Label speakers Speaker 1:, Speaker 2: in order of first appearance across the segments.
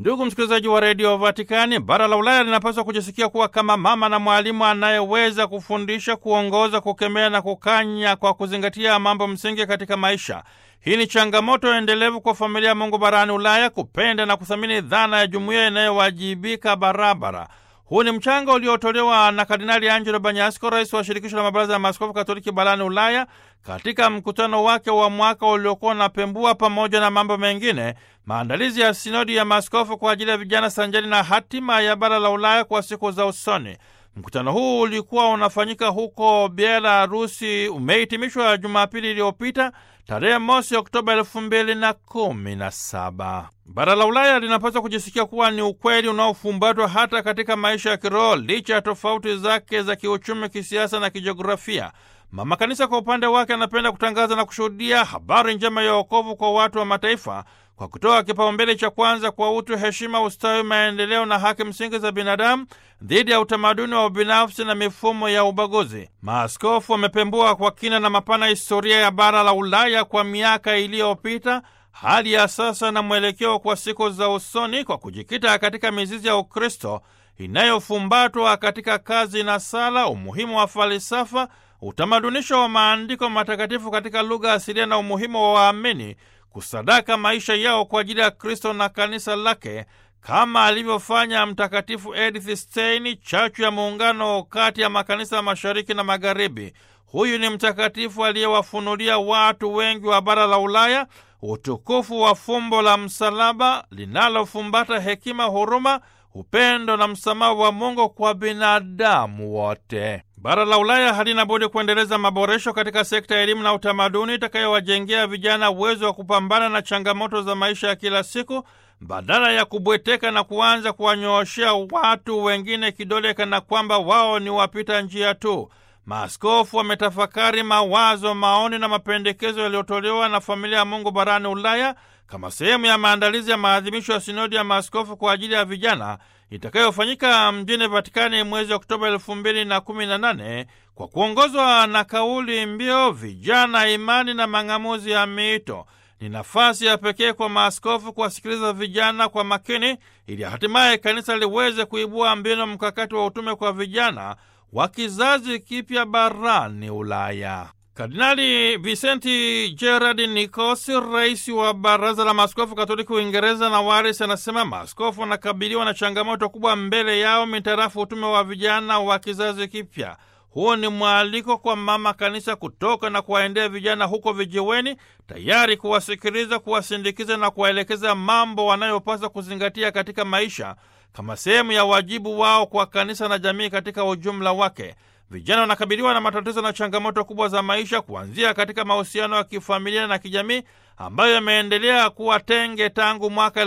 Speaker 1: Ndugu msikilizaji wa redio Vatikani, bara la Ulaya linapaswa kujisikia kuwa kama mama na mwalimu anayeweza kufundisha, kuongoza, kukemea na kukanya kwa kuzingatia mambo msingi katika maisha. Hii ni changamoto endelevu kwa familia ya Mungu barani Ulaya kupenda na kuthamini dhana ya jumuiya inayowajibika barabara. Huu ni mchango uliotolewa na Kardinali Angelo Banyasko, rais wa shirikisho la mabaraza ya maaskofu katoliki barani Ulaya, katika mkutano wake wa mwaka uliokuwa unapembua pamoja na mambo mengine maandalizi ya sinodi ya maaskofu kwa ajili ya vijana sanjari na hatima ya bara la Ulaya kwa siku za usoni. Mkutano huu ulikuwa unafanyika huko Belarusi, umehitimishwa Jumapili iliyopita tarehe mosi Oktoba elfu mbili na kumi na saba. Bara la Ulaya linapaswa kujisikia kuwa ni ukweli unaofumbatwa hata katika maisha ya kiroho licha ya tofauti zake za kiuchumi, kisiasa na kijiografia. Mama Kanisa kwa upande wake anapenda kutangaza na kushuhudia habari njema ya wokovu kwa watu wa mataifa kwa kutoa kipaumbele cha kwanza kwa utu, heshima, ustawi, maendeleo na haki msingi za binadamu dhidi ya utamaduni wa ubinafsi na mifumo ya ubaguzi. Maaskofu wamepembua kwa kina na mapana historia ya bara la Ulaya kwa miaka iliyopita, hali ya sasa na mwelekeo kwa siku za usoni, kwa kujikita katika mizizi ya Ukristo inayofumbatwa katika kazi na sala, umuhimu wa falsafa, utamadunisho wa maandiko matakatifu katika lugha asilia na umuhimu wa waamini kusadaka maisha yao kwa ajili ya Kristo na kanisa lake kama alivyofanya Mtakatifu Edith Stein, chachu ya muungano kati ya makanisa ya mashariki na magharibi. Huyu ni mtakatifu aliyewafunulia watu wengi wa bara la Ulaya utukufu wa fumbo la msalaba linalofumbata hekima, huruma, upendo na msamaha wa Mungu kwa binadamu wote. Bara la Ulaya halina budi kuendeleza maboresho katika sekta ya elimu na utamaduni itakayowajengea vijana uwezo wa kupambana na changamoto za maisha ya kila siku badala ya kubweteka na kuanza kuwanyooshea watu wengine kidole kana kwamba wao ni wapita njia tu. Maaskofu wametafakari mawazo, maoni na mapendekezo yaliyotolewa na familia ya Mungu barani Ulaya kama sehemu ya maandalizi ya maadhimisho ya sinodi ya maaskofu kwa ajili ya vijana itakayofanyika mjini Vatikani mwezi Oktoba elfu mbili na kumi na nane kwa kuongozwa na kauli mbiu vijana, imani na mang'amuzi ya miito. Ni nafasi ya pekee kwa maaskofu kuwasikiliza vijana kwa makini, ili hatimaye kanisa liweze kuibua mbinu mkakati wa utume kwa vijana wa kizazi kipya barani Ulaya. Kardinali Vicenti Gerard Nicosi, rais wa baraza la maaskofu katoliki Uingereza na Waris, anasema maaskofu wanakabiliwa na changamoto kubwa mbele yao mitarafu utume wa vijana wa kizazi kipya. Huo ni mwaliko kwa mama kanisa kutoka na kuwaendea vijana huko vijiweni, tayari kuwasikiliza, kuwasindikiza na kuwaelekeza mambo wanayopaswa kuzingatia katika maisha kama sehemu ya wajibu wao kwa kanisa na jamii katika ujumla wake. Vijana wanakabiliwa na matatizo na changamoto kubwa za maisha, kuanzia katika mahusiano ya kifamilia na kijamii ambayo yameendelea kuwa tenge tangu mwaka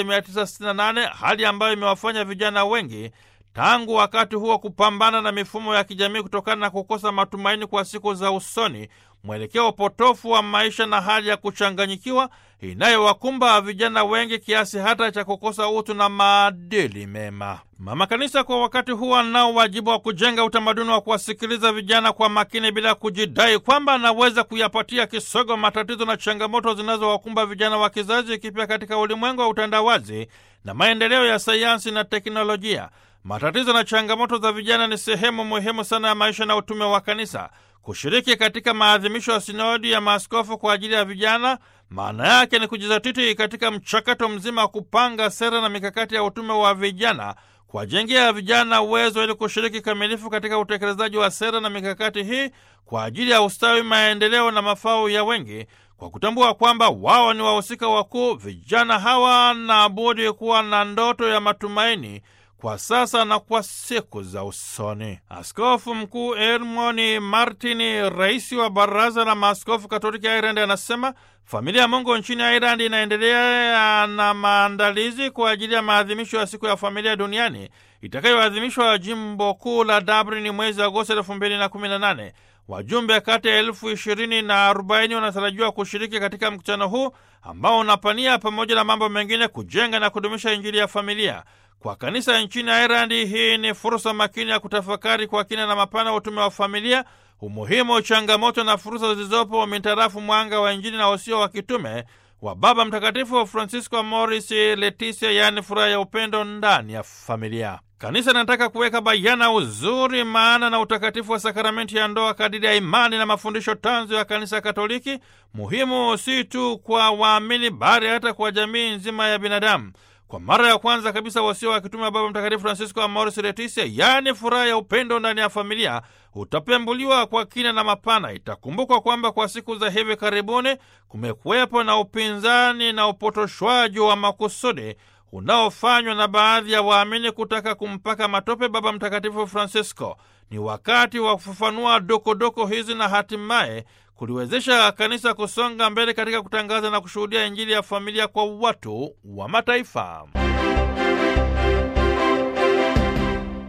Speaker 1: 1968, hali ambayo imewafanya vijana wengi tangu wakati huo kupambana na mifumo ya kijamii kutokana na kukosa matumaini kwa siku za usoni, mwelekeo potofu wa maisha na hali ya kuchanganyikiwa inayowakumba vijana wengi kiasi hata cha kukosa utu na maadili mema. Mama Kanisa kwa wakati huu anao wajibu wa kujenga utamaduni wa kuwasikiliza vijana kwa makini bila kujidai kwamba anaweza kuyapatia kisogo matatizo na changamoto zinazowakumba vijana wa kizazi kipya katika ulimwengu wa utandawazi na maendeleo ya sayansi na teknolojia. Matatizo na changamoto za vijana ni sehemu muhimu sana ya maisha na utume wa kanisa. Kushiriki katika maadhimisho ya sinodi ya maaskofu kwa ajili ya vijana, maana yake ni kujizatiti katika mchakato mzima wa kupanga sera na mikakati ya utume wa vijana, kuwajengea vijana uwezo ili kushiriki kamilifu katika utekelezaji wa sera na mikakati hii kwa ajili ya ustawi, maendeleo na mafao ya wengi, kwa kutambua kwamba wao ni wahusika wakuu. Vijana hawa na budi kuwa na ndoto ya matumaini kwa sasa na kwa siku za usoni. Askofu Mkuu Edmond Martin, rais wa Baraza la Maaskofu Katoliki ya Irandi, anasema familia ya Mungu nchini Irandi inaendelea na maandalizi kwa ajili ya maadhimisho ya siku ya familia duniani itakayoadhimishwa jimbo kuu la Dublin mwezi Agosti elfu mbili na kumi na nane. Wajumbe kati ya elfu ishirini na arobaini wanatarajiwa kushiriki katika mkutano huu ambao unapania pamoja na mambo mengine kujenga na kudumisha Injili ya familia. Kwa kanisa nchini Irandi, hii ni fursa makini ya kutafakari kwa kina na mapana utume wa familia, umuhimu, changamoto na fursa zilizopo mitarafu mwanga wa Injili na usio wa kitume wa Baba Mtakatifu Francisco Amoris Laetitia, yaani furaha ya upendo ndani ya familia. Kanisa linataka kuweka bayana uzuri, maana na utakatifu wa sakramenti ya ndoa kadiri ya imani na mafundisho tanzu ya Kanisa Katoliki, muhimu si tu kwa waamini, bali hata kwa jamii nzima ya binadamu. Kwa mara ya kwanza kabisa wasio wa kitume wa Baba Mtakatifu Francisco Amoris Laetitia, yaani furaha ya upendo ndani ya familia, utapembuliwa kwa kina na mapana. Itakumbukwa kwamba kwa siku za hivi karibuni kumekuwepo na upinzani na upotoshwaji wa makusudi unaofanywa na baadhi ya waamini kutaka kumpaka matope Baba Mtakatifu Francisco. Ni wakati wa kufafanua dokodoko hizi na hatimaye kuliwezesha kanisa kusonga mbele katika kutangaza na kushuhudia Injili ya familia kwa watu wa mataifa.